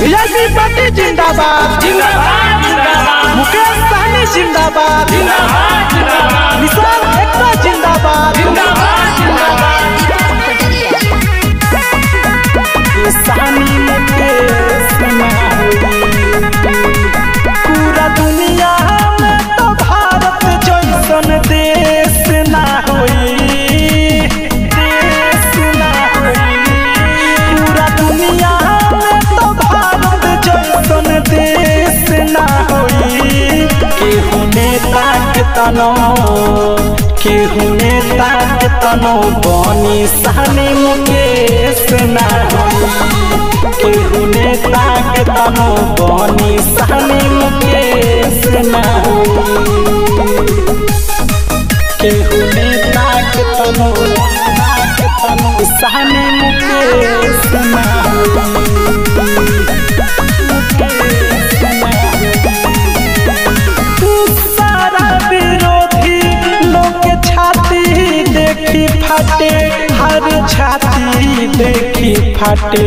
BJP party जिंदाबाद जिंदाबाद जिंदाबाद मुकेश सहनी जिंदाबाद जिंदाबाद जिंदाबाद विशाल एक्का जिंदाबाद जिंदाबाद जिंदाबाद सहनी मुकेश ना होई। पूरा दुनिया में तो भारत जैसन देश ना होई देश ना होई पूरा दुनिया में तो भारत जैसन देश ना होई केहू नेता के तनो केहू नेता के तनो बनी सहनी मुकेश ना होई केहू नेता के तनो बनी सहनी मुकेश ना होई केहू नेता के तनो नेता के तनो सहनी मुकेश ना होई सारा विरोधी लोग के छाती देखी फाटे हर छाती देखी फाटे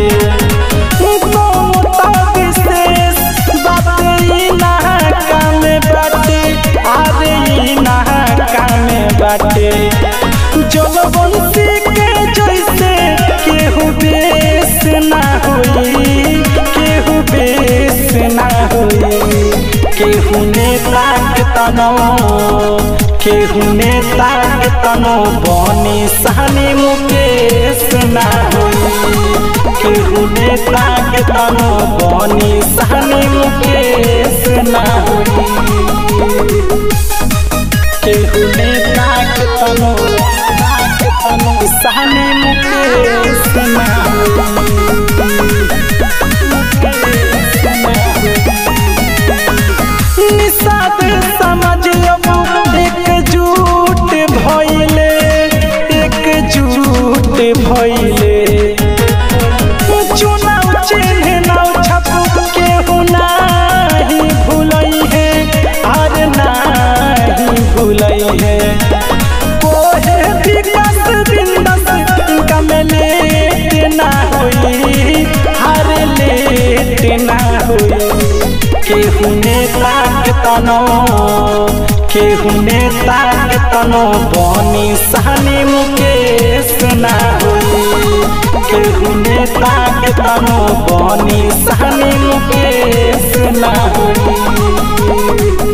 ममता विशेष बात ई ना काम बाटे अरे ई ना काम बाटे जलवंशी के जैसे केहू बेस ना होई केहू बेस ना होई केहू नेता के तनो केहू नेता के तनो बनी सहनी मुकेश ना होई केहू नेता के तनो बनी सहनी मुकेश ना होई केहू नेता के तनो नेता के तनो सहनी मुकेश ना होई निषाद समझ अब एकजुट भइले एकजुट भइले चुनाव चिन्ह नाव छप केहू नाही भूलई है आर नाही भूलई है कोहे विकास बिंदस कमलेट ना होई हर लेट ना होई केहू नेता के तनो केहू नेता के तनो बनी सहनी मुकेश ना होई केहू नेता के तनो बनी सहनी मुकेश ना होई